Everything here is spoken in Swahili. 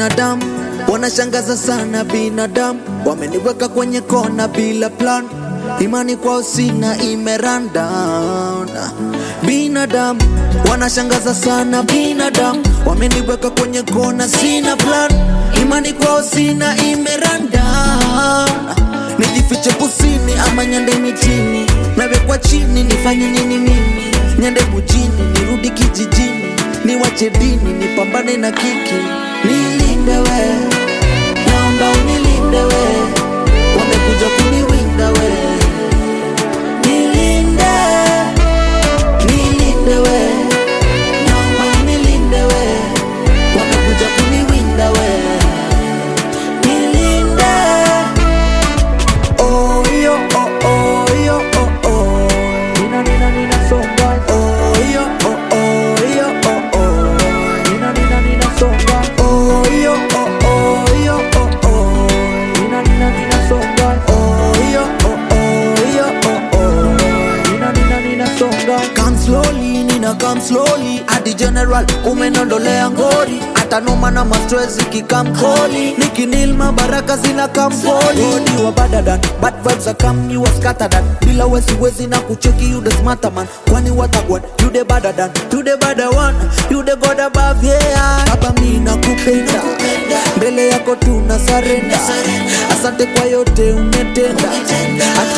binadamu wanashangaza sana binadamu wameniweka kwenye kona bila plan imani kwao sina imeranda binadamu wanashangaza sana binadamu wameniweka kwenye kona sina plan imani kwao sina imeranda nijifiche kusini ama nyande mitini nawekwa chini nifanye nini mimi nyande mujini nirudi kijijini niwache dini nipambane na kiki nilinde we naomba unilinde we wamekuja kuniwinda we nilinde nilinde we naomba unilinde we wamekuja kuniwinda we nilinde oh yo oh oh yo oh oh Nina nina nina songa oh yo oh oh yo oh oh Nina nina nina songa oh yo oh oh yo oh oh Nina nina nina songa oh yo oh oh yo oh oh Nina nina nina songa Come slowly, nina come slowly Adi general umenondolea ngori hata noma na mastress ikikamkoli nikinilma baraka zina kamfoli Odi wa badadan bad vibes are come you was scattered bila wesi wezi na kucheki you the smarter man kwani watagwan you the badadan you the bada one you the god above yeah baba mimi nakupenda mbele yako tuna sarenda asante kwa yote umetenda hata